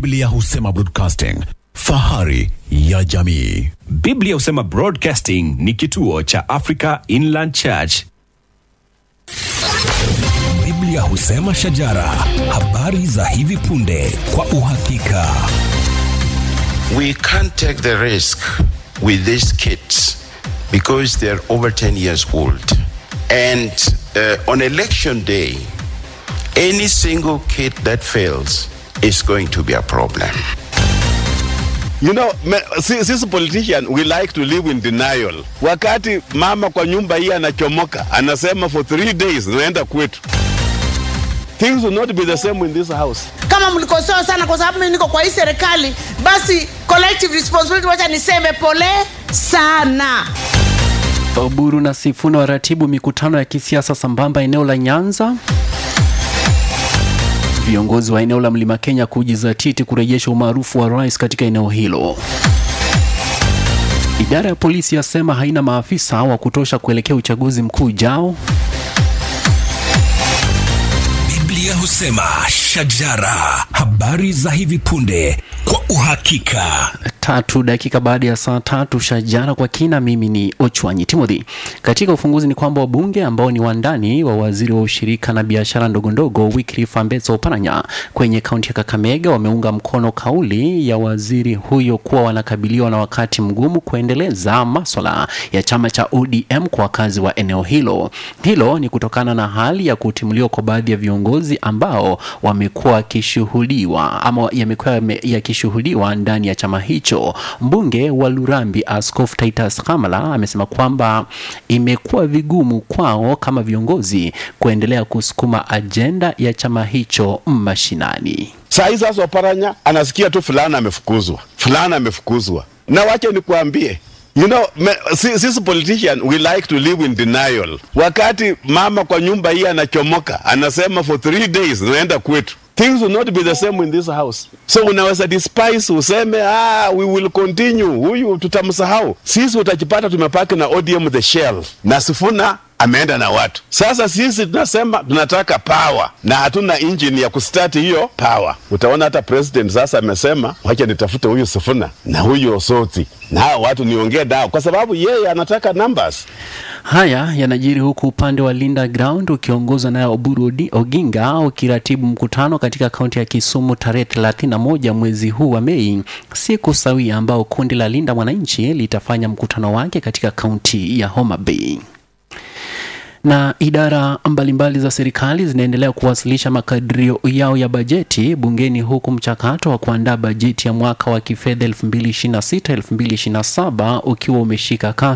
Biblia husema broadcasting, fahari ya jamii. Biblia husema Broadcasting ni kituo cha Africa Inland Church. Biblia husema shajara, habari za hivi punde kwa uhakika. We can't take the risk with these kids because they're over 10 years old. And uh, on election day, any single kid that fails is going to be a problem. You know, me, si- sisi politician we like to live in denial. Wakati mama kwa nyumba hii anachomoka, anasema for three days naenda kwetu. Things will not be the same in this house. kama mlikosoa sana kwa sababu mimi niko kwa hii serikali basi collective responsibility wacha niseme pole sana Oburu na Sifuna waratibu mikutano ya kisiasa sambamba eneo la Nyanza. Viongozi wa eneo la Mlima Kenya kujizatiti kurejesha umaarufu wa rais katika eneo hilo. Idara ya polisi yasema haina maafisa wa kutosha kuelekea uchaguzi mkuu ujao. Biblia husema shajara, habari za hivi punde kwa uhakika. tatu dakika baada ya saa tatu shajara kwa kina mimi ni ochwanyi timothy katika ufunguzi ni kwamba wabunge ambao ni wandani wa waziri wa ushirika na biashara ndogondogo wycliffe ambeso oparanya kwenye kaunti ya kakamega wameunga mkono kauli ya waziri huyo kuwa wanakabiliwa na wakati mgumu kuendeleza maswala ya chama cha odm kwa wakazi wa eneo hilo hilo ni kutokana na hali ya kutimuliwa kwa baadhi ya viongozi ambao wamekuwa wakishuhudiwa ama yamekuwa yame- yakishuhudiwa ndani ya chama hicho mbunge wa lurambi askofu titus kamala amesema kwamba imekuwa vigumu kwao kama viongozi kuendelea kusukuma ajenda ya chama hicho mashinani Saa hii sasa Oparanya anasikia tu fulana amefukuzwa, fulana amefukuzwa. Na wache nikuambie You know, me, si- sisi politician we like to live in denial. Wakati mama kwa nyumba hii anachomoka, anasema for three days naenda kwetu. Things will not be the same in this house. So unaweza despise useme ah, we will continue, huyu tutamsahau. Sisi utajipata tumepaki na ODM the shell na Sifuna ameenda na watu. Sasa sisi tunasema tunataka power na hatuna engine ya kustart hiyo power. Utaona hata president sasa amesema wacha nitafute huyu Sifuna na huyu Osoti na hao watu niongee nao, kwa sababu yeye anataka numbers. haya yanajiri huku upande wa linda ground ukiongozwa naye oburu Odi- oginga ukiratibu mkutano katika kaunti ya kisumu tarehe 31 mwezi huu wa mei siku sawia ambao kundi la linda mwananchi litafanya mkutano wake katika kaunti ya homa bay na idara mbalimbali za serikali zinaendelea kuwasilisha makadirio yao ya bajeti bungeni huku mchakato wa kuandaa bajeti ya mwaka wa kifedha 2026-2027 ukiwa umeshika kasi